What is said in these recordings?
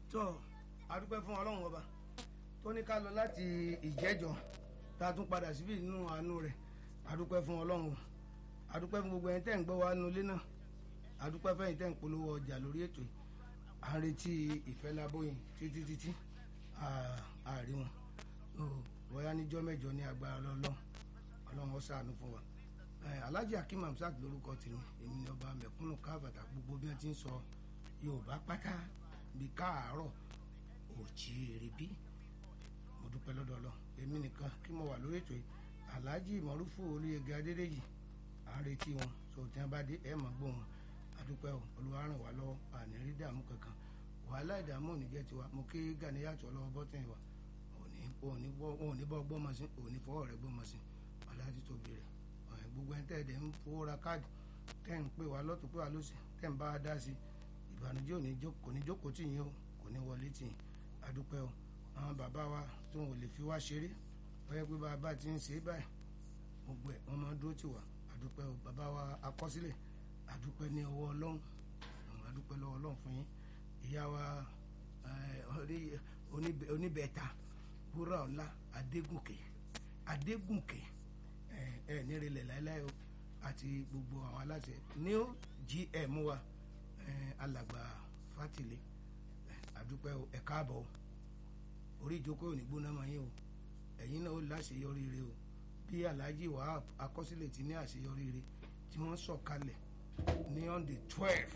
tó adúpẹ́ fún ọlọ́run ọba tó ní ká lọ láti ìjẹ́jọ́ tá a tún padà síbí nínú àánú rẹ̀ adúpẹ́ fún ọlọ́run adúpẹ́ fún gbogbo ẹni tẹ́ ń gbọ́ wa nulẹ̀ náà adúpẹ́ fẹ́yìn tẹ́ ń polówó ọjà lórí ètò yìí à ń retí ìfẹ́ lábóyìn títí títí àárí wọn bóyá níjọ́ mẹ́jọ ní agbára lọ́lọ́ ọlọ́run ó ṣàánú fún wa alhaji akeem hamsat lórúkọ tèmi èmi ni ọba mẹ̀kúnnù káàbàtà gbogbo bí wọ́n ti ń sọ yorùbá pátá bí káàárọ̀ òjìrì bí mo dúpẹ́ lọ́dọ̀ ọlọ́ èmi nìkan kí mo wà lórí ètò yìí alhaji mọ̀rúfù olóyèga adédèjì à ń retí wọn so tí wọ́n bá dé ẹ̀ mọ̀ gbóhùn adúpẹ́ o olúwa ràn wá lọ́wọ́ àní rí dààmú kankan wàhálà ìdààmú ò ní jẹ́ tiwa mo kí gàníyàtọ̀ lọ́wọ́ bọ́tìn wa òní bọ́ gbọ́mọ sí òní fọwọ́ rẹ̀ gbọ́mọ sí aláàtì tóbi rẹ̀ gbogbo ẹni tẹ́ẹ̀dẹ̀ ń fowó ra káàdì tẹ́ ń pè wá lọ́tún pé wá lọ́sì tẹ́ ń bá a dá sí ìbànújẹ́ kò ní jókòó tì yín o kò ní wọlé tì yín adúpẹ́ o àwọn bàbá wa tó wọn ò lè fi wá ṣeré wọ́n pé bàbá ti ń ṣe é báyìí gbogbo ẹ̀ wọ́n máa dúró tì wá adúpẹ́ o bàbá wa akọ́sílẹ̀ adúpẹ́ ní ọwọ́ ọlọ́run adúpẹ́ lọ́wọ́ ọlọ́run fún yín ìyá wa oníbẹ̀ẹ́ta wúrà ọ̀la adégùnkè adégùnkè ẹ ẹ nírìnlẹ̀ láéláé o àti gbogbo àwọn aláṣẹ new gm wa ẹ alàgbà fátìlẹ àdúpẹ́ o ẹ káàbọ̀ o orí ìjókòó ní gbóná máa yín o ẹ̀yin náà ó láṣeyọrí rẹ o bí alhaji wahab akọsílẹ̀ ti ní àṣeyọrí rẹ tí wọ́n sọ̀kalẹ̀ ní on the twelve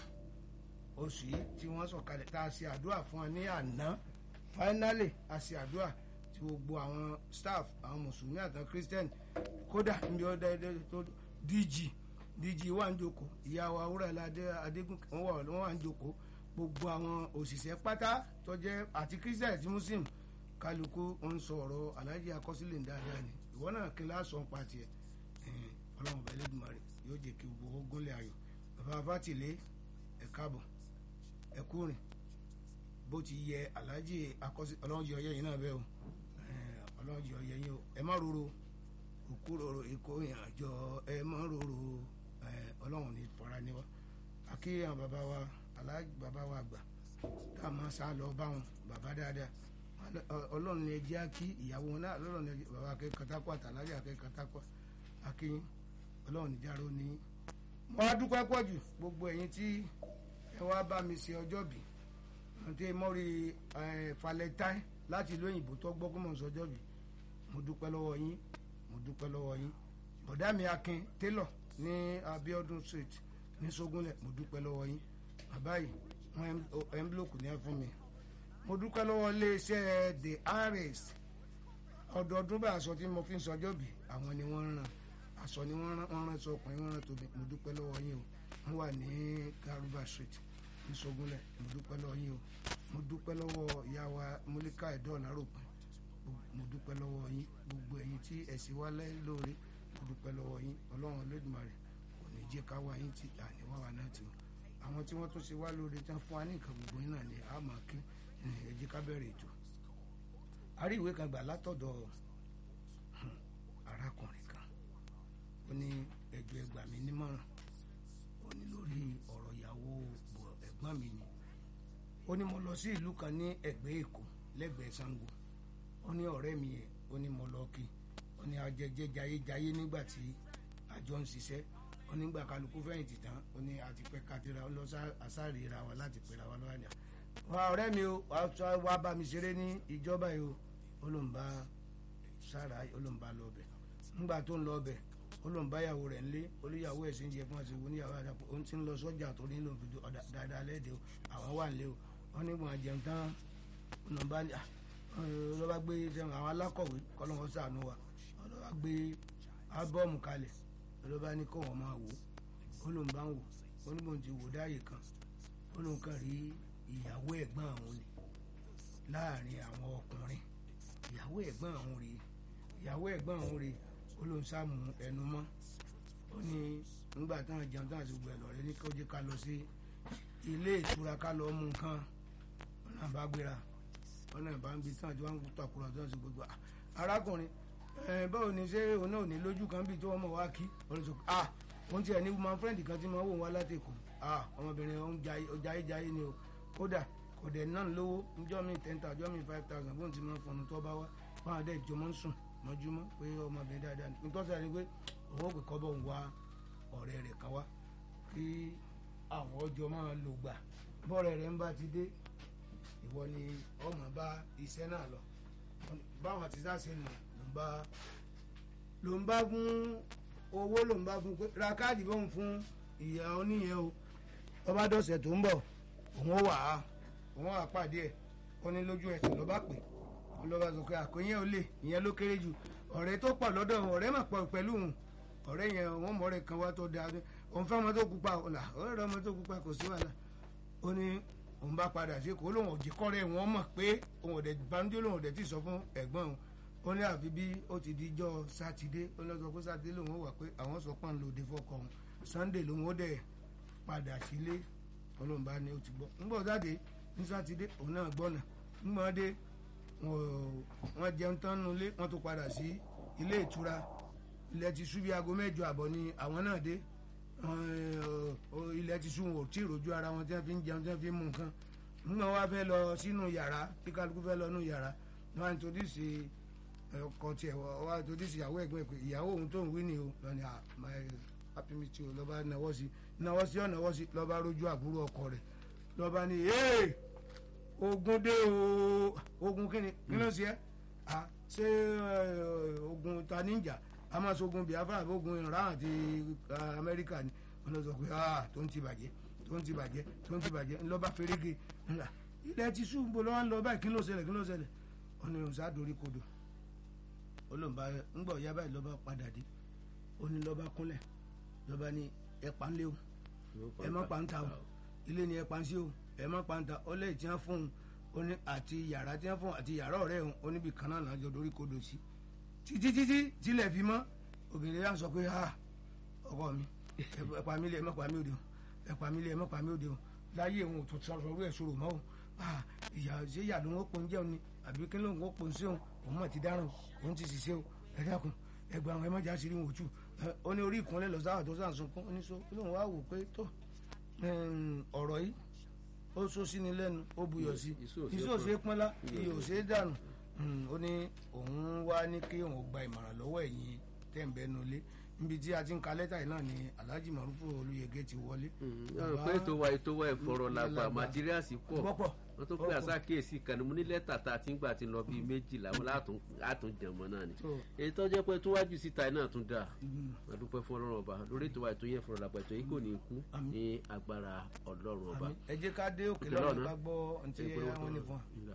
oṣù yìí tí wọ́n sọ̀kalẹ̀ tá a ṣe àdúrà fún wa ní àná finally a ṣe àdúrà tí gbogbo àwọn staff àwọn mùsùlùmí àtàwọn christian kódà níbi ọdẹ tó dg dg wà ń jókòó ìyá wa wúrẹ́lá adégún wọn wà ń jókòó gbogbo àwọn òṣìṣẹ́ pátá tó jẹ́ àti christian àti muslim kálukú ń sọ ọ̀rọ̀ aláàjì akọsílẹ̀ dáadáa ni ìwọ náà kí n lásọ ń pa tiẹ̀ ọlọ́run bẹ̀rẹ̀ lẹ́dùnmarè yóò jẹ́ kí gbogbo ogúnlẹ̀ ayọ̀ bàbá fátìlé ẹ̀ káàbọ̀ ẹ̀ kúrin bó ti yẹ aláàjì akọsílẹ̀ ọlọ́run yọ ọyẹ́ yìí náà bẹ́ẹ̀ o ọlọ́run yọ ọyẹ́ yìí o ẹ má roro òkúròrò èkó ìrìnàjò ẹ mọ rorò ọlọ́run ní fọra ní wa àkíyàn bàbá wa aláàjì bàbá wa àgbà tá a máa sá lọ bá wọn bàbá dáadáa ọlọ́run ní ẹjẹ́ àkí ìyàwó wọn náà ọlọ́run ní bàbá akẹ́kọ̀ọ́ katakọ àtàlájà akẹ́kọ̀ọ́ katakọ àkíyàn ọlọ́run ní járó ní. mo wá dúpẹ́ pọ̀ jù gbogbo ẹ̀yin tí ẹ wá bá mi ṣe ọjọ́ bí àti mọ́rí falẹ́táì láti ìlú òyìnbó tó gbọ́ kó mọ̀ sọ́jọ́ bí mo dúpẹ́ lọ́wọ́ yín mo dúpẹ́ lọ́wọ́ yín bọ̀dá mi akin taylor ní abiodun street ní sogunlẹ̀ mo dúpẹ́ lọ́wọ́ yín bàbá yìí wọ́n ẹ́ńbílòkù ní ẹ fún mi mo dúpẹ́ lọ́wọ́ iléeṣẹ́ the harris ọdọọdún bá aṣọ tí mo fi ń sọjọ́ bì àwọn ni wọ́n ràn aṣọ ni wọ́n ràn sọ ọkùnrin wọ́n ràn tóbi mo dúpẹ́ lọ́wọ́ yín o wọ́n wà ní garuba street ní sogunlẹ̀ mo dúpẹ́ lọ́wọ́ yín o mo dúpẹ́ lọ́wọ́ ìyá wa múlíkà ẹ̀dọ́ láròpin mo dúpẹ́ lọ́wọ́ yín gbogbo ẹ̀yin tí ẹ̀sìn wá lóore mo dúpẹ́ lọ́wọ́ yín ọlọ́run olódùmarè kò ní jẹ́ ká wá yín tí àníwá wa náà ti àwọn tí wọ́n tún ṣe wá lóore tán fún wa ní nǹkan gbogbo yín náà ni a máa kí ẹ jẹ́ ká bẹ̀rẹ̀ ètò a rí ìwé kan gbà látọ̀dọ̀ arákùnrin kan ó ní ẹjọ́ ẹgbà mi nímọ̀ràn ó ní lórí ọ̀rọ̀ ìyàwó ẹ̀gbọ́n mi ni ó ní mo lọ sí ìlú kan ní ẹ̀gbẹ́ èkó lẹ́gbẹ̀ẹ́ sango ó ní ọ̀rẹ́ mi yẹn ó ní mo lọ kí ó ní ajẹjẹ jayéjayé nígbà tí àjọ ń ṣiṣẹ́ ó nígbà kálukú fẹ̀yìntì tán ó ní àti pẹ́ kátìrà lọ àṣàrè ra wa láti pẹ́ra wa lọ́wọ́ àná wa ọ̀rẹ́ mi o wàá bá mi ṣeré ní ìjọba yìí o ó ló ń bá sára ó ló ń bá lọ bẹ̀ nígbà tó ń lọ bẹ̀ ó ló ń bá ìyàwó rẹ̀ ńlé olùyàwó ẹ̀ sì ń jẹ fún àti ìwọ níyàwó àdàpọ̀ ó ti ń lọ sọ́jà tó ní lòun fìdí dáadáa lẹ́ẹ̀dẹ̀ o àwọn wà ńlé o wọ́n ní wọn jẹun tán ọ̀nà bá lọ́ba gbé àwọn alákọ̀wé kọ́lọ́wọ́ sànú wa lọ́ba gbé ábọ́ọ̀mù kalẹ̀ lọ́ba ní kó wọ́n máa wò ó ló ń bá ń wò ó ní bòun ti wò dáàyè kan ó ló ń kàn rí ìyàwó ẹ̀gbọ́n àwọn ni láàrin àwọn ọkùnrin ìyàwó ẹ̀gbọ́n àwọn rèé ìyàwó ẹ̀gbọ́n àwọn rèé ó ló ń sàmù ẹnu mọ́ ó ní nígbà táwọn jẹun táwọn ti gbẹ lọ́rẹ́ ní kó jẹ́ ká lọ sí ilé ìtura ká lọ mú nǹkan wọn náà bá gbéra wọn náà bá ń bi táwọn tí wọn ń takùrọ̀ tí wọn sì gbogbo arákùnrin báwo ni ṣé òun náà ò ní lójú kan bíi tí wọ́n mọ̀ wá kí ọ̀rẹ́ sọ ah òun tiẹ̀ ní woman friend kan tí mo wò wá látẹ̀kọ̀ ah ọmọbìnrin ọ̀hún jayé jayé ni o kódà kò kò dẹ̀ náà lówó níjọ́ mi ten thousand ọjọ́ mi five thousand bóun ti máa fọnù tó bá wá báwọn dẹ̀ jọmọ́ ń sùn mọ́júmọ́ pé ọmọbìnrin dáadáa ní nítorí àti pé òun ò pè kọ́ bọ̀ ń wá ọ̀rẹ́ rẹ̀ kan wá kí àwọn ọjọ́ máa lò gbà bọ́ọ̀rẹ́ rẹ̀ ń bá ti dé ìwọ ni ọmọ bá iṣẹ́ náà lọ báwọn ti sá ṣe nù ló ń bá ló ń bá fún owó ló ń bá fún pé ra káàdì bóun fún ìyá oníyẹn o ọba dọ̀sẹ̀ tó ń bọ̀ òun ó wà á òun á pàdé ẹ̀ ó ní lójú ẹsẹ̀ ló bá pè ó lọ́ba sọ pé àkóyẹ́ ò lè ìyẹn ló kéré jù ọ̀rẹ́ tó pọ̀ lọ́dọ̀ ọ̀rẹ́ mà pọ̀ pẹ̀lú òun ọ̀rẹ́ yẹn wọ́n mọ̀ ọ̀rẹ́ kan wá tó dáa òun fẹ́ ọmọ tó pupa ọ̀là ọ̀rẹ́ ọmọ tó pupa kò sí wàhálà ó ní òun bá padà sí kó lóun òjì kọ́rẹ́ wọn mọ̀ pé òun òdẹ banújẹ́ lòun òdẹ tí sọ fún ẹ̀gbọ́n òun ó ní àfi bí ó ti di jọ́ sátidé ó lọ sọ pé sátidé lòun ó wà pé àwọn sọ pọ́n lòdì fọkọ òun sunday lòun ó dẹ̀ padà sílé ọlọ́run bá ní ó ti gbọ́ ńgbọ́ jáde ní sátidé òun náà gbọ́nà ńgbọ́n dé wọ́n jẹun tán nulẹ̀ wọ́n tó padà sí ilé ìtura ilẹ̀ ti ṣú bí aago mẹ́jọ àbọ̀ ni àwọn náà dé ilẹ̀ ti ṣú wọn ò tí ì rojú ara wọn tí wọ́n fi ń jẹun tí wọ́n fi ń mú nǹkan nígbà wọ́n fẹ́ lọ sínú yàrá tí kálukú fẹ́ lọ nínú yàrá ni wọ́n á nítorí sí ọkọ tiẹ̀ wọ́n á nítorí sí ìyàwó ẹ̀gbọ́n pé ìyàwó òun tó ń wí ni o lọ́ni happy meet you lọ́ba náwó sí náwó sí ọ̀nàwó sí lọ́ba rojú àbúrò ọkọ rẹ̀ lọ́ba ní ee ogun dé o ogun kí ni kí ló ṣe é ṣé ogun ta níjà a máa sogun biafra àbí ogun iran àti amẹ́ríkà ni wọn lọ sọ pé ah tó ń ti bàjẹ́ tó ń ti bàjẹ́ tó ń ti bàjẹ́ ńlọ́ba ferege ńlá ilẹ̀ ti sùn bó lọ́wọ́ ń lọ báyìí kí ló ṣẹlẹ̀ kí ló ṣẹlẹ̀ ó ní òun sádorí kodò ó lóun bá ńgbọ̀ ya báyìí lọ́ba padà dé ó ní lọ́ba kúnlẹ̀ lọ́ba ní ẹ pa ń lé o ẹ má pa ń ta o ilé ni ẹ pa ń sí o ẹ má pa ń ta ó lẹ́yìn tí wọ́n fún un ó ní àti yàrá tí wọ́n fún un àti yàrá ọ̀rẹ́ òun ó níbi kan náà lájọ dorí kodò sí títí títí tílẹ̀ fi mọ́ obìnrin yà sọ pé ha ọkọ mi ẹ pa mí lé ẹ má pa mí òde o ẹ pa mí lé ẹ má pa mí òde o láyé òun ò tó sọ sọ̀rọ̀ ẹ̀ sọ̀rọ̀ mọ́ o ìyá ṣé ìyá ló ń pọn jẹun ni àbí kí ló ń pọn sí òun òun mà ti dáràn òun ti ṣiṣẹ́ o ẹ dákun ẹ gba àwọn ẹ má já sí rí wọn òtún ó ní orí ìkúnlẹ̀ lọ sáwà tó sàn sunkún ó ní so kí lóun wá wò pé tó ọ̀rọ̀ yìí ó sọ sí ni lẹ́nu ó buyọ̀ sí iṣẹ́ òṣèré pọ́nlá iye òṣèré dànù ó ní òun wá ní kí òun gba ìmọ̀ràn lọ́wọ́ ẹ̀yin tẹ̀m̀bẹ́nulé níbi tí a ti ń ka lẹ́tà yìí náà ni alhaji marufu olùyẹgẹ ti wọlé. ọ̀rọ̀ pé ètò wa ètò wa ìfọ̀rọ̀ làgbà materials pọ̀ wọ́n tó pé àsákèésí kàní mo ní lẹ́tà tá a ti ń gbà ti lọ bíi méjìlá wọn látún jẹ̀mọ́ náà ni. èyí tó jẹ́ pé tó wájú síta náà tún dáa a dúpẹ́ fún ọlọ́run ọba lórí ètò wa ètò yẹn fọ̀rọ̀ làgbà ètò yìí kò ní kú ní agbára ọlọ́run ọba. ẹ jẹ́ ká dé òkè lọ́rùn ká gbọ́ ntí wọn ní fún wa.